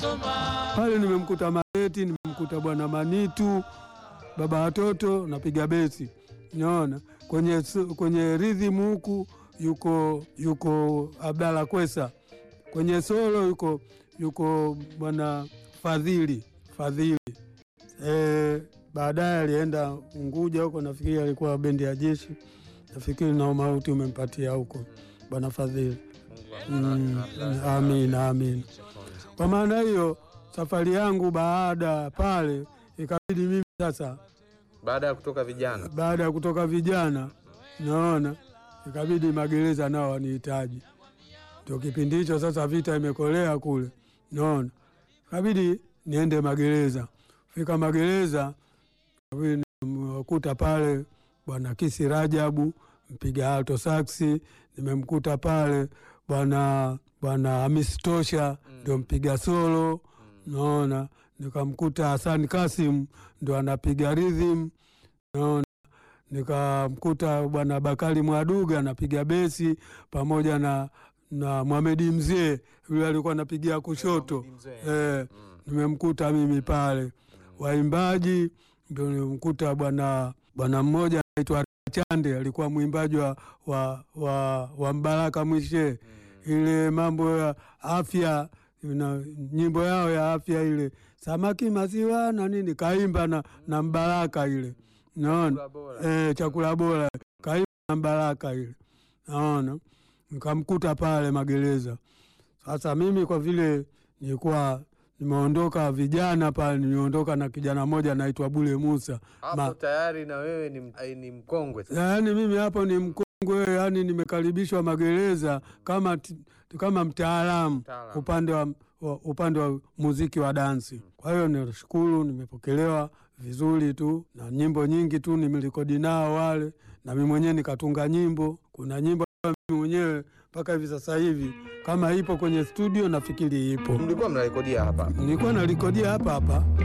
pale nimemkuta Mareti, nimemkuta bwana Manitu, baba watoto, napiga besi. Unaona kwenye, su- kwenye rhythm huku yuko yuko Abdalla Kwesa, kwenye solo yuko yuko bwana Fadhili Fadhili. E, baadaye alienda Unguja huko, nafikiri alikuwa bendi ya jeshi, nafikiri na umauti umempatia huko bwana Fadhili. Mm, amina amina. Kwa maana hiyo safari yangu baada pale ikabidi mimi sasa, Baada ya kutoka vijana baada ya kutoka vijana, naona ikabidi magereza nao wanihitaji. Ndio kipindi hicho sasa, vita imekolea kule, naona ikabidi niende magereza. Fika magereza, ikabidi nimekuta pale bwana Kisi Rajabu mpiga alto saksi, nimemkuta pale bwana bwana Hamisi Tosha ndio mpiga solo naona nikamkuta Hassan Kasim ndo anapiga rhythm, naona nikamkuta bwana Bakari Mwaduga anapiga besi pamoja na na Mohamedi Mzee yule alikuwa anapigia kushoto eh, nimemkuta mimi pale. Waimbaji ndio nimemkuta bwana bwana mmoja anaitwa Chande alikuwa mwimbaji wa, wa, wa, wa Mbaraka Mwishe ile mambo ya afya na nyimbo yao ya afya ile samaki maziwa na nini kaimba na, na Mbaraka ile naona eh, chakula bora kaimba na Mbaraka ile naona nikamkuta pale magereza. Sasa mimi kwa vile nilikuwa nimeondoka vijana pale, nimeondoka na kijana mmoja anaitwa Bule Musa hapo Ma- tayari na wewe ni, ai, ni mkongwe sasa. yaani mimi hapo ni mkongwe, yaani nimekaribishwa magereza kama, t- kama mtaalamu Mtaalamu. upande wa, wa, upande wa muziki wa dansi. Kwa hiyo nashukuru, nimepokelewa vizuri tu na nyimbo nyingi tu nimerekodi nao wale, na mimi mwenyewe nikatunga nyimbo. Kuna nyimbo ambayo mimi mwenyewe mpaka hivi sasa hivi kama ipo kwenye studio, nafikiri ipo, Mlikuwa mnarekodia hapa nilikuwa narekodia hapa hapa